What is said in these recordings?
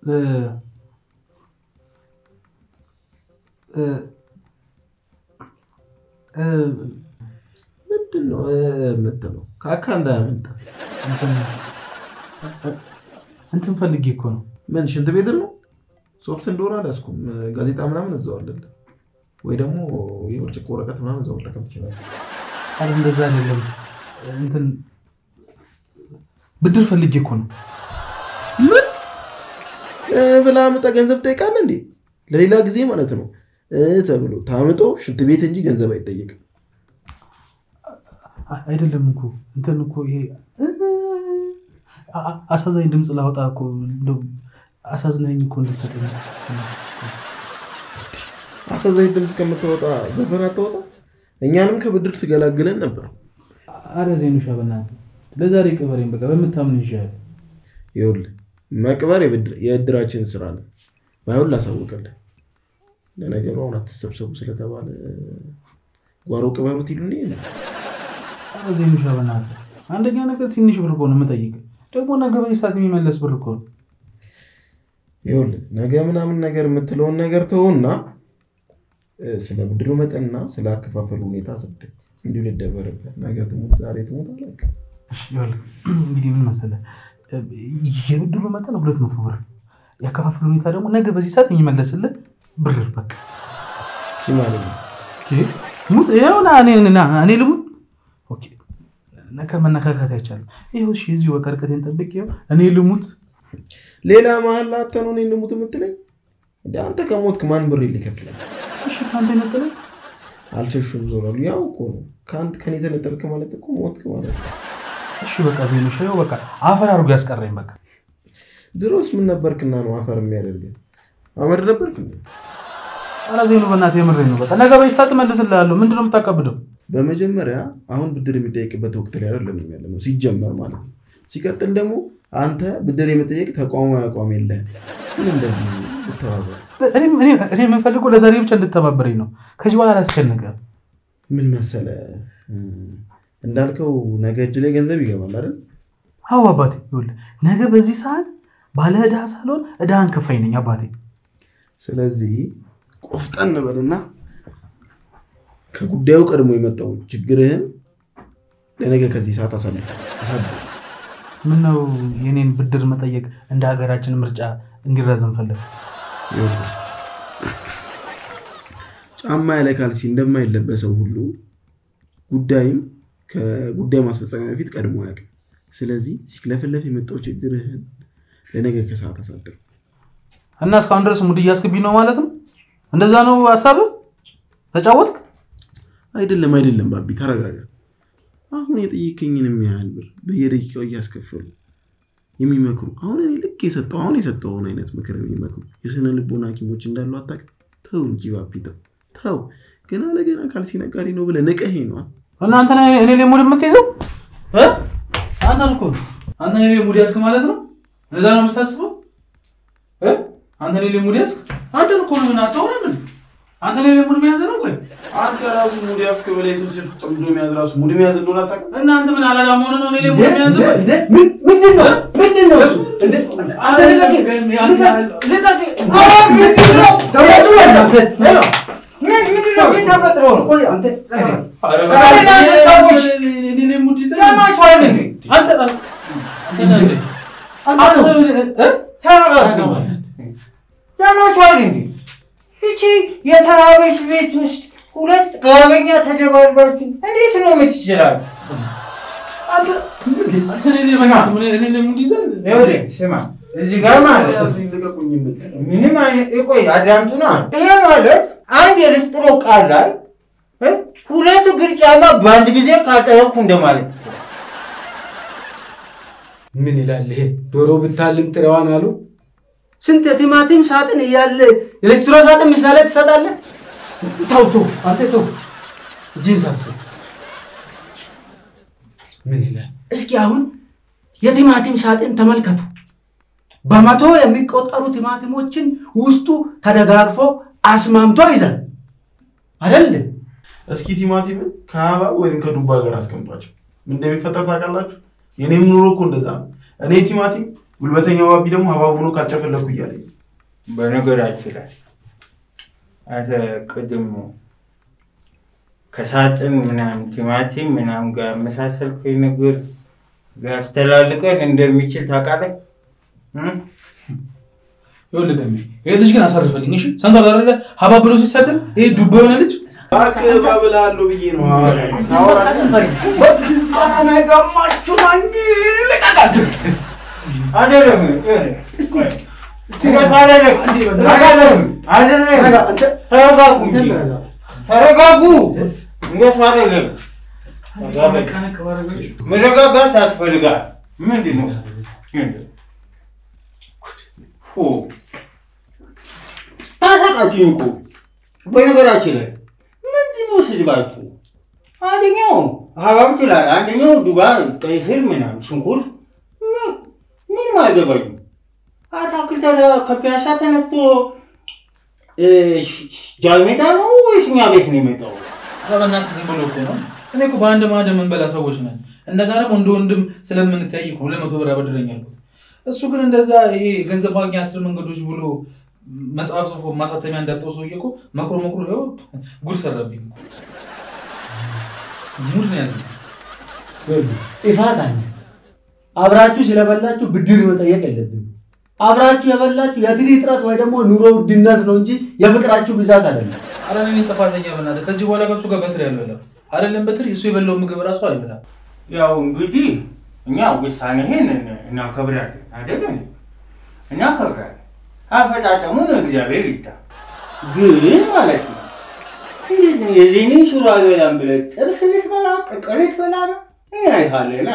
እ፣ እ፣ እ፣ ምንድን ነው እ የምትለው? ካካ እንዳያመልጣ። እንትን እንትን ፈልጌ እኮ ነው። ምን ሽንት ቤት ነው? ሶፍት እንደሆነ አልያዝኩም። ጋዜጣ ምናምን እዛው አለለ ወይ ደግሞ የብርጭቆ ወረቀት ምናምን እዛው መጠቀም ትችላለህ። ኧረ እንደዛ አይደለም። እንትን ብድር ፈልጌ እኮ ነው። ምን እ ብላ ምጣ ገንዘብ ትጠይቃለህ እንዴ? ለሌላ ጊዜ ማለት ነው እ ተብሎ ታምጦ ሽንት ቤት እንጂ ገንዘብ አይጠየቅም። አ- አይደለም እኮ እንትን እኮ ይሄ እ፣ አ- አ- አሳዛኝ ድምፅ ላወጣ እኮ እንደው አሳዝናኝ እኮ እንድሰጠኝ አሳዛኝ ድምፅ ከምታወጣ ዘፈን አታወጣ። እኛንም ከብድር ትገላግለን ነበር። አረ ዜኑሻ በእናትህ ለዛሬ ቅበሬን በቃ በምታምን ይሻላል። ይኸውልህ መቅበር የብድር- የእድራችን ስራ ነው። ባይሆን ላሳውቅልህ። ለነገሩ አሁን አትሰብሰቡ ስለተባለ ጓሮ ቅበሩት ይሉን ይሄ ነው። አረ ዜኑሻ በእናትህ አንደኛ ነገር ትንሽ ብር እኮ ነው የምጠይቅህ። ደግሞ ነገ በዚህ ሰዓት የሚመለስ ብር እኮ ነው። ይኸውልህ ነገ ምናምን ነገር የምትለውን ነገር ተውና እ፣ ስለ ብድሩ መጠንና ስለ አከፋፈሉ ሁኔታ ስደግ እንዲሁ ልደበርበት። ነገ ትሙት ዛሬ ትሙት አላውቅም። እሺ፣ ይኸውልህ እንግዲህ ምን መሰለህ እ፣ የብድሩ መጠን ሁለት መቶ ብር ያከፋፈል ሁኔታ ደግሞ ነገ በዚህ ሰዓት የሚመለስልህ ብር በቃ እስኪ ማለት ነው ሙት ይኸውና እኔ ና እኔ ልሙት ኦኬ ነገ መነካካት አይቻልም ይኸው እሺ እዚሁ በቃ ርቀቴን ጠብቄ ይኸው እኔ ልሙት ሌላ መሀል ላተህ ነው እኔ ልሙት የምትለኝ? እንደ አንተ ከሞትክ ማን ብር ሊከፍላል? እሺ ከአንተ የነጠለኝ አልሸሹም ዞራሉ። ያው እኮ ነው ከአንድ ከኔ ተነጠልክ ማለት እኮ ሞትክ ማለት ነው። እሺ በቃ ዜኑሻ ይኸው በቃ አፈር አድርጎ ያስቀረኝ በቃ ድሮስ ምን ነበርክና ነው አፈር የሚያደርግህ? አመድ ነበርክ እንዴ? ኧረ ዜኑ በእናትህ የምሬን ነው በቃ ነገ በዚህ ሰዓት እመልስልሃለሁ ምንድን ነው የምታቀብደው በመጀመሪያ አሁን ብድር የሚጠየቅበት ወቅት ላይ አይደለም ያለ ነው ሲጀመር ማለት ነው። ሲቀጥል ደግሞ አንተ ብድር የመጠየቅ ተቋማዊ አቋም የለህም። ግን እንደዚህ ብተባበር እኔ- እኔ እኔ የምፈልገው ለዛሬ ብቻ እንድተባበረኝ ነው ከዚህ በኋላ አላስጨንቅም ምን መሰለ እንዳልከው ነገ እጅ ላይ ገንዘብ ይገባል አይደል? አዎ አባቴ ይኸውልህ ነገ በዚህ ሰዓት ባለ ዕዳ ሳልሆን ዕዳህን ከፋይ ነኝ አባቴ ስለዚህ ቆፍጠን በልና ከጉዳዩ ቀድሞ የመጣው ችግርህን ለነገ ከዚህ ሰዓት አሳልፍ አሳልፍ። ምነው የኔን ብድር መጠየቅ እንደ ሀገራችን ምርጫ እንዲራዘም ፈለግ ይኸውልህ፣ ጫማ ያለ ካልሲ እንደማይለበሰው ሁሉ ጉዳይም ከጉዳይ ማስፈጸሚያ በፊት ቀድሞ አያውቅም። ስለዚህ ሲክለፍለፍ የመጣው ችግርህን ለነገ ከሰዓት አሳድር። እና እስካሁን ድረስ ሙድ እያስገቢኝ ነው ማለት ነው እንደዛ ነው ሀሳብህ ተጫወትክ አይደለም አይደለም፣ ባቢ ተረጋጋ። አሁን የጠየከኝንም ያህል ብር በየደቂቃው እያስከፈሉ የሚመክሩ አሁን እኔ ልክ የሰጠው አሁን የሰጠውን አይነት ምክር የሚመክሩ የስነ ልቦና ሐኪሞች እንዳሉ አታውቅም? ተው እንጂ ባቢ ተው ተው። ገና ለገና ካልሲ ነጋዴ ነው ብለህ ንቀኸኝ ነዋ። እና አንተ ነህ እኔ ላይ ሙድ የምትይዘው እ? አንተ እኮ አንተ እኔ ላይ ሙድ ያዝክ ማለት ነው እንደዛ ነው የምታስበው እ? አንተ እኔ ላይ ሙድ ያዝክ አንተ እኮ ነው ምን አታወራ ምን አንተ እኔ ላይ ሙድ መያዝ ነው ቆይ አንተ ራሱ ሙድ ያዝክ ብለህ የሰው ስልክ ጨምዶ መያዝ ራሱ ሙድ መያዝ እንደሆነ አታውቅም? እና አንተ ምን አላዳ መሆን ነው እኔ ላይ ሙድ መያዝ ቆይ ምንድን ነው ምንድን ነው እሱ? እንደ አንተ ልቀቅ! ልቀቅ! ኧረ ምንድን ነው? ገብታችሁ በእናትህ! ሄሎ! ምን- ምንድን ነው? ምን ተፈጥሮ ነው? ቆይ አንተ ኧረ ኧረ እናንተ ሰዎች! እኔ ላይ ሙድ ይዘህ ያማችኋል እንዴ? አንተ አንተ ነህ እንዴ? አንተ አቶ! እ? ተረጋጉ! ያማችኋል እንዴ? ይቺ የተራበች ቤት ውስጥ ሁለት ጋበኛ ተደባልባችሁ እንዴት ነው የምትችላሉ? አንተ አንተ እኔ ላይ በእናትህ እኔ- እኔ ላይ ሙድ ይዘህ ይኸውልህ ስማ፣ እዚህ ጋር ማለት ነው ልቀቁኝ የምትል ምንም አይነት ቆይ አዳምጡና፣ ይሄ ማለት አንድ የልስጥሮ ቃል ላይ እ ሁለት እግር ጫማ በአንድ ጊዜ ካልጠረኩ እንደማለት ነው። ምን ይላል ይሄ? ዶሮ ብታልም ጥሬዋን አሉ። ስንት የቲማቲም ሳጥን እያለ የሊስትሮ ሳጥን ምሳሌ ትሰጣለህ? ተው ተው፣ አንተ ተው፣ እጅህን ሰብስብ። ምን ይላል? እስኪ አሁን የቲማቲም ሳጥን ተመልከቱ። በመቶ የሚቆጠሩ ቲማቲሞችን ውስጡ ተደጋግፎ አስማምቶ ይዛል አይደል? እስኪ ቲማቲምን ከሀባብ ወይም ከዱባ ጋር አስቀምጧቸው። ምን እንደሚፈጠር ታውቃላችሁ? የኔም ኑሮ እኮ እንደዛ ነው። እኔ ቲማቲም ጉልበተኛው ባቢ ደግሞ ሀባብ ሆኖ ካልጨፈለኩ እያለኝ በነገራችን ላይ አንተ ቅድም ከሳጥን ምናምን ቲማቲም ምናምን ጋር መሳሰልከኝ ነገር ሊያስተላልቀን እንደሚችል ታውቃለህ? እም? ይኸውልህ ገሜ ይሄ ልጅ ግን አሳርፈልኝ እሺ ሰምተሃል አይደለ ሀባብ ብሎ ሲሳደብ ይሄ ዱባ የሆነ ልጅ እባክህ እባብልሃለሁ ብዬ ነው አይደለም ትረሳ አይደለም አይደለም አይደለም ተረጋጉ እንጂ ተረጋጉ። እንደሱ አይደለም። መረጋጋት ያስፈልጋል። ምንድን ነው ሁ አታውቃችሁኝ እኮ በነገራችን ላይ ምንድን ነው ስድባችሁ? አንደኛው ሀባብ ትላል፣ አንደኛው ዱባ፣ ቀይ ስር ምናምን ሽንኩርት ምን- ምንም አይገባኝም። አታክልት ከፒያሳ ተነስቶ እ፣ ሽ- ሽ- ጃልሜዳ ነው ወይስ እኛ ቤት ነው የመጣው? ኧረ በእናትህ ዝም ብሎ እኮ ነው እኔ እኮ በአንድ ማዕድ የምንበላ ሰዎች ነን እንደጋ ደግሞ እንደ ወንድም ስለምንተያይ እኮ ሁለት መቶ ብር አበድረኝ አልኩት እሱ ግን እንደዛ ይሄ ገንዘብ ማግኛ አስር መንገዶች ብሎ መጽሐፍ ጽፎ ማሳተሚያ እንዳጣው ሰውዬ እኮ መክሮ መክሮ ይኸው ጉድ ሰራብኝ እኮ። ሙድ ነው ያዘኝ ጥፋት አለ። አብራችሁ ስለበላችሁ ብድር መጠየቅ የለብንም። አብራችሁ የበላችሁ የትሪ እጥረት ወይ ደግሞ ኑሮ ውድነት ነው እንጂ የፍቅራችሁ ብዛት አይደለም። ኧረ እኔ ጥፋተኛ በእናትህ ከዚህ በኋላ ከሱ ጋር በትር ያልበላም አይደለም በትር እሱ የበላው ምግብ ራሱ አልበላም ያው እንግዲህ እኛ ውሳኔህን እናከብራለን አይደል? እንዴ? እናከብራለን። አፈጻጸሙን እግዚአብሔር ይታ። ግን ማለት ነው እንዴት ነው የዚህን ሽሮ አልበላም ብለህ ጥብስ ልትበላ ቅቅል ልትበላ ነው? እኔ አይሃለና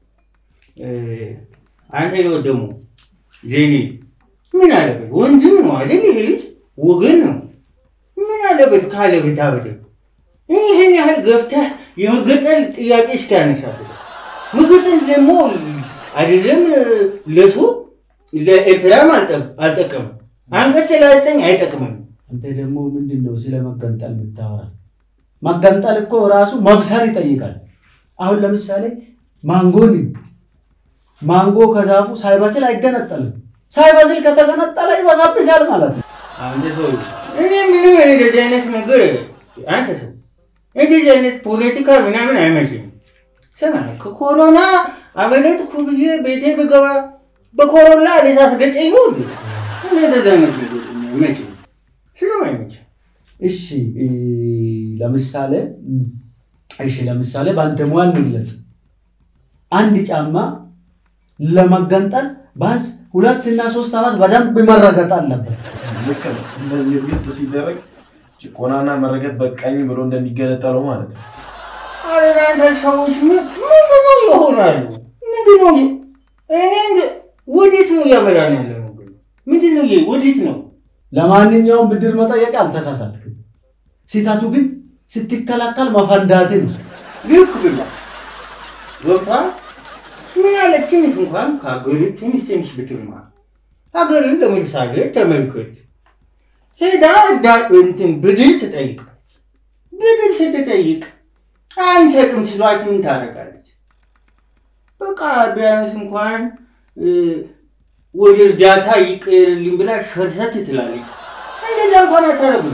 አንተ ነው ደግሞ ዜኔ ምን አለበት? ወንድም ነው አይደል? ይሄ ልጅ ወገን ነው። ምን አለበት ካለ ብታበደ ይህን ያህል ገፍተህ የመገጠል ጥያቄ እስኪያነሳብህ መገጠል ደግሞ አይደለም ለሱ ለኤርትራም አልጠ- አልጠቀምም። አንቀጽ ሰላሳ ዘጠኝ አይጠቅምም። አንተ ደግሞ ምንድን ነው ስለ መገንጠል የምታወራ? መገንጠል እኮ ራሱ መብሰል ይጠይቃል። አሁን ለምሳሌ ማንጎን ማንጎ ከዛፉ ሳይበስል አይገነጠልም። ሳይበስል ከተገነጠለ ይበሳብሳል ማለት ነው። አንተ ሰው እኔ ምንም እንደዚህ አይነት ነገር አንተ ሰው እንደዚህ አይነት ፖለቲካ ምናምን አይመችም። ስማ ከኮሮና አመለጥኩ ብዬ ቤቴ ብገባ በኮሮና ልታስገጨኝ ነው እንዴ? እኔ እንደዚህ አይነት ነገር አይመችም፣ ስለማይመችም እሺ እ፣ ለምሳሌ እም፣ እሺ ለምሳሌ በአንተ ሙያ እንግለጽ። አንድ ጫማ ለመገንጠል ቢያንስ ሁለት እና ሶስት ዓመት በደንብ መረገጥ አለበት። ልክ ነው። እንደዚህ ግጥ ሲደረግ ጭቆናና መረገጥ በቃኝ ብሎ እንደሚገነጠለው ማለት ነው። አረ እናንተ ሰዎች ምን- ምንድን ነው ይሆናሉ? ምንድን ነው እኔ እንደ- ወዴት ነው እያመራን ያለ ነው? ምንድን ነው ይሄ? ወዴት ነው? ለማንኛውም ብድር መጠየቅ አልተሳሳትክም። ስህተቱ ግን ስትከላከል መፈንዳት ነው። ልክ ብላ ገብቷል። ምን ያለ ትንሽ እንኳን ከሀገር ትንሽ ትንሽ ብትማር ሀገርን ለምሳሌ ተመልከት። ሄዳ እርዳ- እንትን ብድር ትጠይቅ። ብድር ስትጠይቅ አንሰጥም ሲሏት ምን ታደርጋለች? በቃ ቢያንስ እንኳን እ፣ ወደ እርዳታ ይቀርልኝ ብላ ሸርሰት ትላለች። እንደዛ እንኳን አታደርግም።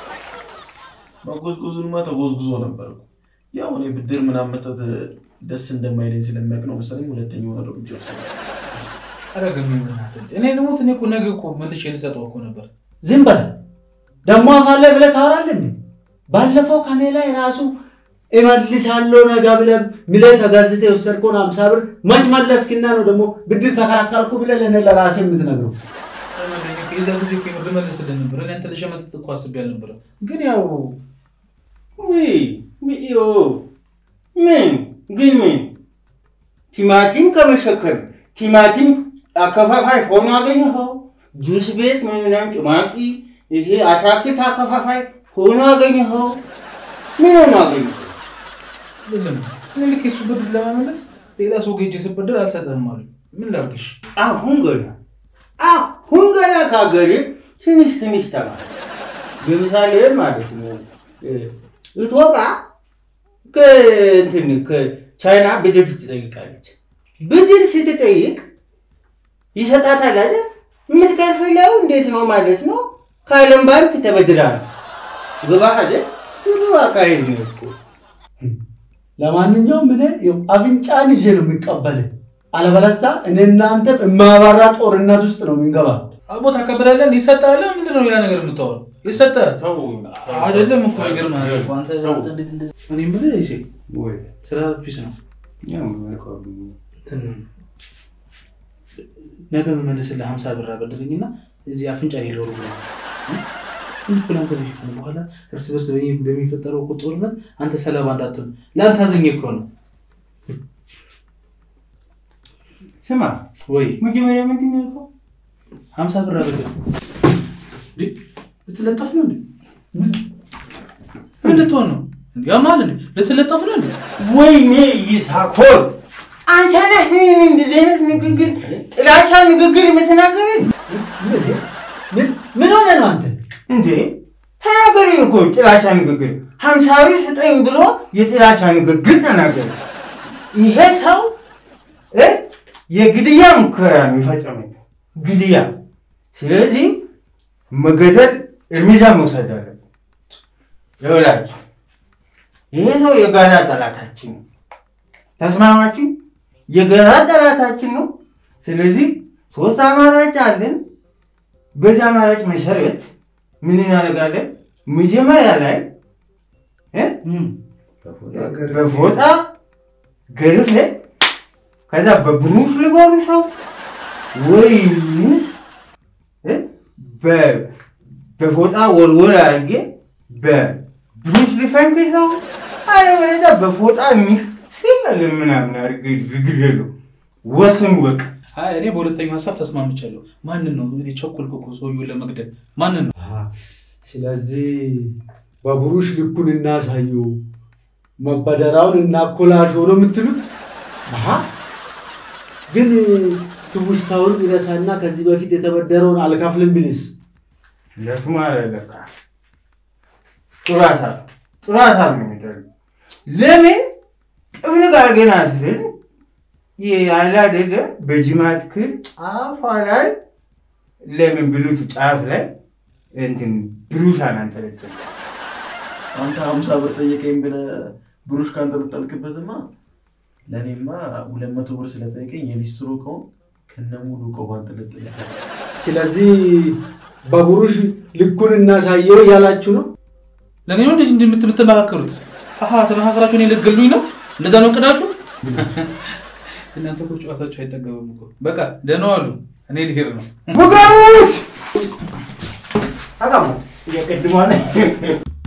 መጎዝጎዙንማ ተጎዝጉዞ ነበር እኮ። ያው እኔ ብድር ምናምን መስጠት ደስ እንደማይለኝ ስለሚያውቅ ነው መሰለኝ ሁለተኛውን እርምጃ ወሰደ። ኧረ ገሜ በእናትህ እኔ ልሞት እኔ እኮ ነገ እኮ መልሼ ልሰጠው እኮ ነበር ዝም በል ደግሞ አፋለ ብለህ ታወራለህ እንዴ? ባለፈው ከኔ ላይ ራሱ እመልሳለሁ ነገ ብለህ ምለህ ተጋዝተህ የወሰድከውን አምሳ ብር መች መለስክና ነው ደግሞ ብድር ተከላከልኩ ብለህ ለእኔ ለራስህ የምትነግረው? የዛ ጊዜ እኮ የምር ልመልስልህ ነበር እኔ አንተ ልሸመጥጥ እኮ አስቤ አልነበረም ግን ያው ውይ ዮ ምን ግን ምን ቲማቲም ከመሸከም ቲማቲም አከፋፋይ ሆኖ አገኘኸው? ጁስ ቤት ምናምን ጭማቂ ይሄ አታክልት አከፋፋይ ሆኖ አገኘኸው? ምን ሆኖ አገኘኸው? አይደለም እኔ ልክ የሱ ብድር ለመመለስ ሌላ ሰው ጌጅ ስበድር አልሰጠህም አሉ ምን ላድርግሽ አሁን ገና አሁን ገና ከሀገር ትንሽ ትንሽ ተማር። ለምሳሌ ማለት ነው እ፣ ኢትዮጵያ ከእንትን ከቻይና ብድር ትጠይቃለች። ብድር ስትጠይቅ ይሰጣታል አይደል? የምትከፍለው እንዴት ነው ማለት ነው? ከዓለም ባንክ ተበድራ ነው። ገባህ አይደል? ጥሩ አካሄድ ነው እኮ። ለማንኛውም እኔ ይኸው አፍንጫን ይዤ ነው የሚቀበልህ። አለበለዚያ እኔ እናንተም የማያባራ ጦርነት ውስጥ ነው የምንገባ። አቦ ታቀብላለህ። ይሰጣል። ምንድን ነው ያ ነገር የምታወራው? ይሰጣል አይደለም እኮ ይገርምሃል እኮ አንተ አንተ እንዴት እንደዚህ እኔ የምልህ ይሴ ስራ ፒስ ነው እንትን ነገ የምመልስልህ ሀምሳ ብር አበድረኝና እዚህ አፍንጫ ላይ ሎሩ ብለ ፕላንተ በኋላ እርስ በርስ በሚ- በሚፈጠረው እኮ ጦርነት አንተ ሰለባ እንዳትሆን ለአንተ አዝኜ እኮ ነው ስማ ወይ መጀመሪያ ምንድን ነው ያልከው? ሀምሳ ብር አበድር እንዴ ልትለጠፍ ነው እንዴ ምን ልትሆን ነው ያማል እንዴ ልትለጠፍ ነው እንዴ ወይኔ ይሳኮር አንተ ነህ እንደዚህ አይነት ንግግር ጥላቻ ንግግር የምትናገር ምን ምን ሆነ ነው አንተ? እንዴ ተናገሪ እኮ ጥላቻ ንግግር ሀምሳ ብር ስጠኝ ብሎ የጥላቻ ንግግር ተናገረ ይሄ ሰው እ የግድያ ሙከራ ነው የፈጸመው ግድያ ስለዚህ መገደል እርምጃ መውሰድ አለበት ይኸውላችሁ ይሄ ሰው የጋራ ጠላታችን ነው ተስማማችሁ የጋራ ጠላታችን ነው ስለዚህ ሶስት አማራጭ አለን በዚህ አማራጭ መሰረት ምን እናደርጋለን? መጀመሪያ ላይ እ በፎጣ ገርፌ ከዛ በብሩሽ ልጎርሰው ወይንስ እ በ- በፎጣ ወልወል አድርጌ በብሩሽ ልፈንክሰው፣ አለበለዚያ በፎጣ ሚክስል ምናምን አድርጌ ልግደለው። ወስኑ በቃ። አይ እኔ በሁለተኛው ሀሳብ ተስማምቻለሁ ማንን ነው እንግዲህ ቸኮልኩ እኮ ሰውዬውን ለመግደል ማንን ነው ስለዚህ በብሩሽ ልኩን እናሳየው፣ መበደራውን እናኮላሸው ነው የምትሉት? አሀ ግን ትውስታውን ይረሳና ከዚህ በፊት የተበደረውን አልከፍልም ቢልስ? ለስሙ አለለካ ጥሩ ሀሳብ ጥሩ ሀሳብ ነው የሚደረገው። ለምን ጥፍንግ አድርገን አስረን ያለ አይደለ በጅማት ክር ጫፏ ላይ ለምን ብሉት ጫፍ ላይ እንትን ብሩሽ አናንጠለጥል አንተ ሀምሳ ብር ጠየቀኝ ብለህ ብሩሽ ከአንተ ብጠልቅበትማ ለእኔማ ሁለት መቶ ብር ስለጠየቀኝ የሊስትሮ ከሆን ከነ ሙሉ እቃው ባንጠለጥል ስለዚህ በብሩሽ ልኩን እናሳየው እያላችሁ ነው? ለእኔ ነው እንደዚህ እንደምትመካከሩት አሀ ተመካከራችሁ እኔ ልትገሉኝ ነው እንደዛ ነው እቅዳችሁ እናንተ እኮ ጨዋታችሁ አይጠገብም እኮ በቃ ደህና ዋሉ እኔ ልሄድ ነው ብገሩት አቃሙ የቅድሟ